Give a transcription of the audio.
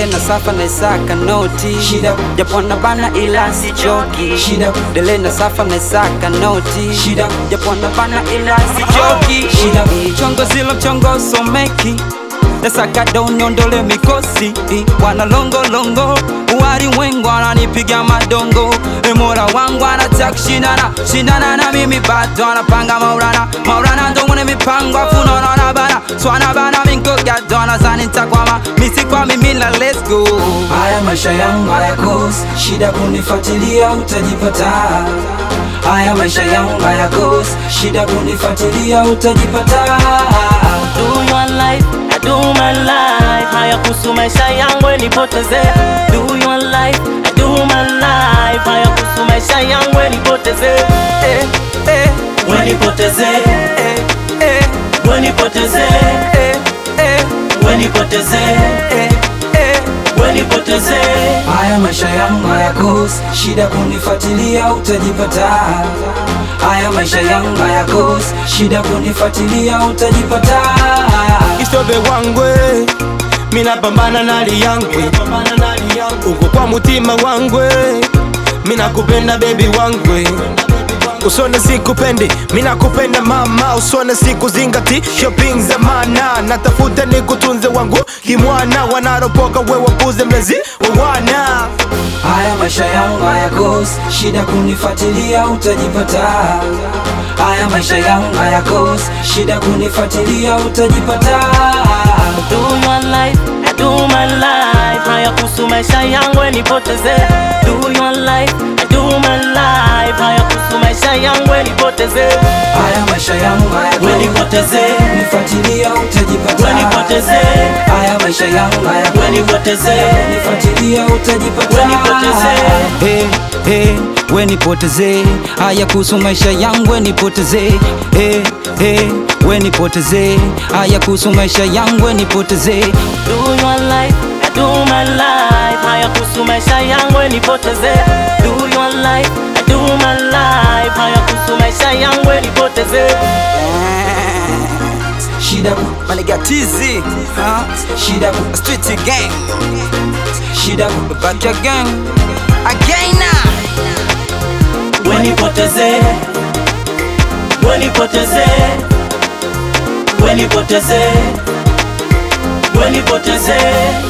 dele na safa na isaka noti Shida. japo na bana ila sichoki Shida. dele na safa na isaka noti Shida. japo na bana ila sichoki Shida. chongo zilo chongo someki nasaka donyondole mikosi wanalongolongo walimwengu ananipiga madongo emora wangu anataka shindana shindana na mimi bado anapanga maulana maulana ndongone mipango afunonaona bana swana bana minkogadona zanintakwama misikwa mimila let's go Haya maisha yangu hayakosi shida kunifuatilia utajipata. Haya maisha yangu hayakosi shida kunifuatilia utajipata. do your life, I do my life. Haya kuhusu maisha yangu nipoteze. Do your life, I do my life. Haya kuhusu maisha yangu nipoteze. Eh, eh, we nipoteze. eh, eh, We nipoteze. eh, eh, We nipoteze. eh, eh. We nipoteze. Haya maisha yangu hayakosi shida kunifuatilia utajipata. Haya maisha yangu hayakosi shida kunifuatilia utajipata. isobe wangwe minapambana nali yangwe uko kwa mutima wangwe minakupenda bebi wangwe usone sikupendi minakupenda mama usone sikuzingati shopping za mana natafuta nikutunze wangu kimwana wanaropoka we wapuze mlezi wawana Haya maisha yangu hayakosi shida kunifuatilia utajipata. Haya maisha yangu hayakosi shida kunifuatilia utajipata. Do your life, I do my life. Haya kuhusu maisha yangu nipoteze. Do your life, I do my life. Haya kuhusu maisha yangu nipoteze. Haya maisha yangu We hayakosi nipoteze. nifuatilia utajipata. We nipoteze. Haya maisha yangu We hayakosi nipoteze. nifuatilia utajipata. We nipoteze. Hey, hey, we nipoteze haya kuhusu maisha yangu we nipoteze hey, hey, we nipoteze haya kuhusu maisha yangu we nipoteze Do your life, I do my life. Haya kuhusu maisha yangu nipoteze. Do your life, I do my life. Haya kuhusu maisha yangu nipoteze. Shida ku- manigatizi shida ku- street gang shida ku- back again again We nipoteze. We nipoteze. We nipoteze. We nipoteze.